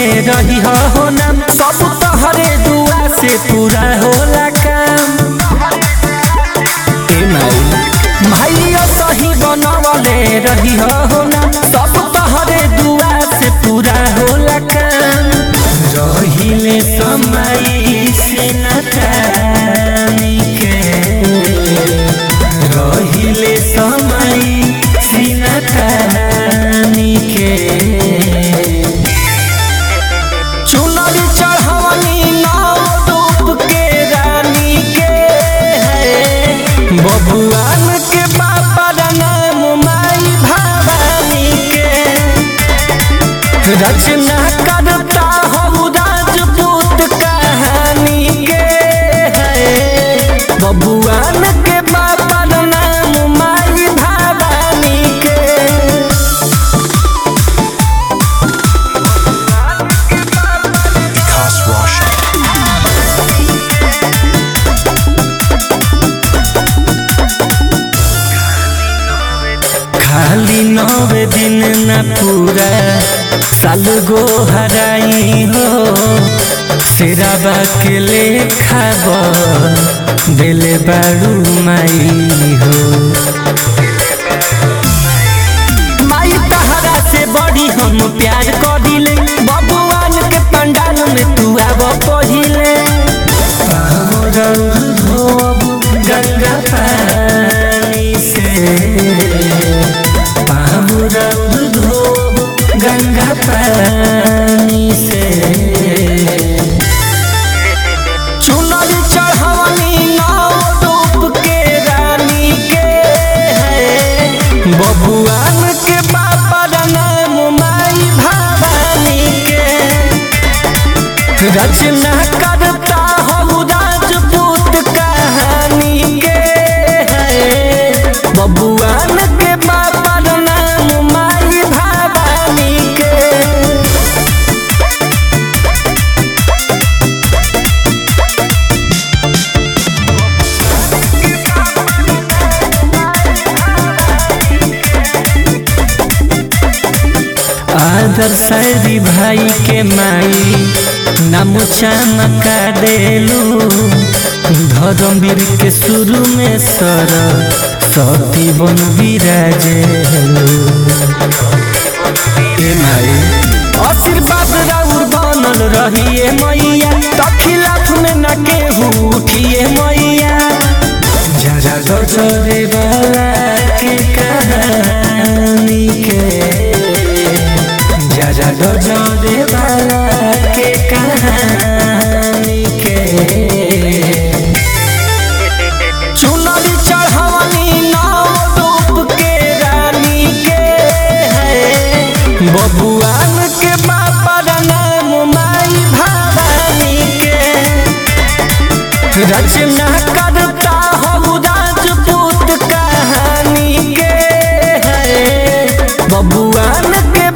रही हो नाम सब तोहरे दुआ से पूरा होला काम ए माई भाइयो सही बनवले रही हो नाम सब तोहरे दुआ से पूरा होला काम रहिले समय से न जानी के रहिले समय से न जानी के चुनरी चढ़वनी नाव डूब के रानी के है बबुआन के पापा नाम माई भवानी के रचना करता हो राजपूत कहानी के है बबुआन के पापा नाम माई भवानी के Vikas Roshan. खाली नवे दिन न पूरा साल गो हराई हो सिराबा के लेखा दिले बारू माई हो माई तहरा से बड़ी हम प्यार करिले बबुआन के पंडाल में तू आब पहिले गंगा पानी से पामुरब धोब गंगा पानी से चुनरी चढ़वनी नाव डूब के रानी के है बबुआन के पापा नाम माई भवानी के रचना करता हो राजपूत कहानी के है बबुआन के पापा नाम माई भवानी के आदर शायरी भाई के माई नाम चमका देलू धर्मवीर के शुरू में सर सती बन विराजेलू ए माई आशीर्वाद राउर बनल रहिए मैया तखिलाफ में न केहू उठिए मैया जरा गजरे वाला के कहानी के जरा गजरे वाला के कहानी के चुनरी चढ़वनी नाव डूब के रानी के है बबुआन के पापा नाम माई भवानी के रचना करता हो राजपूत कहानी के है बबुआन के